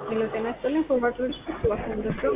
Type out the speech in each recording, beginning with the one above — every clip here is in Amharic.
ሄሎ ጤና ይስጥልኝ ፎርዋርድ ሎጂስቲክስ እባክዎን ደርሰው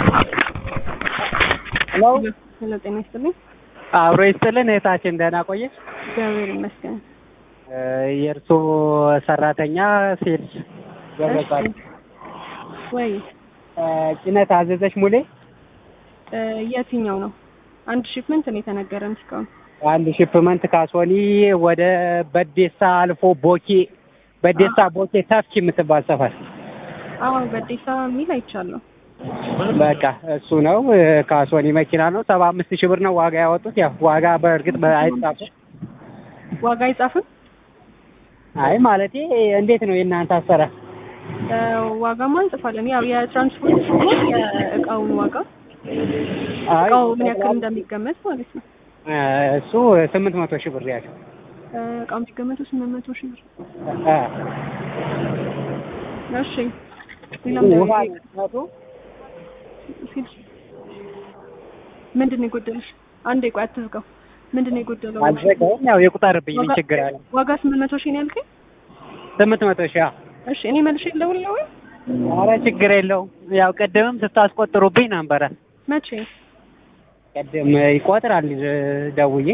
ሄሎ ሄሎ ጤና ይስጥልኝ አብሮ ይስጥልን እህታችን ደህና ቆየች። እግዚአብሔር ይመስገን የእርሶ ሰራተኛ ሴልስ ገበጻል እሺ። ወይ ጭነት አዘዘች ሙሌ እ የትኛው ነው አንድ ሺፕመንት ነው የተነገረን እስካሁን አንድ ሺፕመንት ካሶኒ ወደ በዴሳ አልፎ ቦኬ በዴሳ ቦኬ ተፍኪ የምትባል ሰፈር አዎ በዴሳ የሚል አይቻለሁ በቃ እሱ ነው። ካሶኒ መኪና ነው። ሰባ አምስት ሺህ ብር ነው ዋጋ ያወጡት። ያው ዋጋ በእርግጥ አይጻፍም። ዋጋ አይጻፍም አይ ማለቴ እንዴት ነው የእናንተ አሰራር? እ ዋጋማ እንጽፋለን ያው የትራንስፖርት ሲሆን የእቃውን ዋጋ አይ እቃው ምን ያክል እንደሚገመት ማለት ነው እ እሱ ስምንት መቶ ሺህ ብር ያለው እ እቃው የሚገመተው ስምንት መቶ ሺህ ብር እ እሺ ሌላም ውሃ ደግሞ ሲል ምንድን ነው የጎደለሽ? አንዴ ቆይ አትዝጋው። ምንድን ነው የጎደለው? አልዘጋውም። ያው የቁጠርብኝ ምን ችግር አለ? ዋጋ ስምንት መቶ ሺህ ነው ያልከኝ? ስምንት መቶ ሺህ አዎ። እሺ እኔ መልሼ ልደውልልህ ወይ? ኧረ ችግር የለውም። ያው ቅድምም ስታስቆጥሩብኝ ነበረ። መቼ? ቅድም ይቆጥራል ደውዬ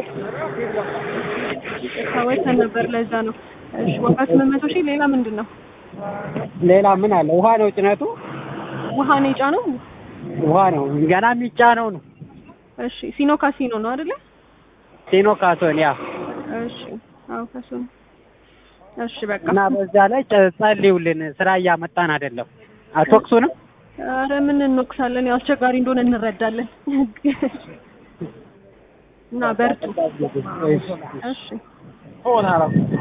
ታወተን ነበር ለዛ ነው። እሺ ዋጋ ስምንት መቶ ሺህ ሌላ ምንድን ነው? ሌላ ምን አለ? ውሃ ነው ጭነቱ፣ ውሃ ነው የጫነው? ውሃ ነው ገና የሚጫነው ነው። እሺ ሲኖ ካሲኖ ነው አይደለ? ሲኖ ካሶን ያ እሺ አዎ ካሲኖ። እሺ በቃ እና በዛ ላይ ጨ- ጸልዩልን። ስራ እያመጣን አይደለም። አትወቅሱንም? አረ ምን እንወቅሳለን? ያው አስቸጋሪ እንደሆነ እንረዳለን። እና በርቱ። እሺ። እሺ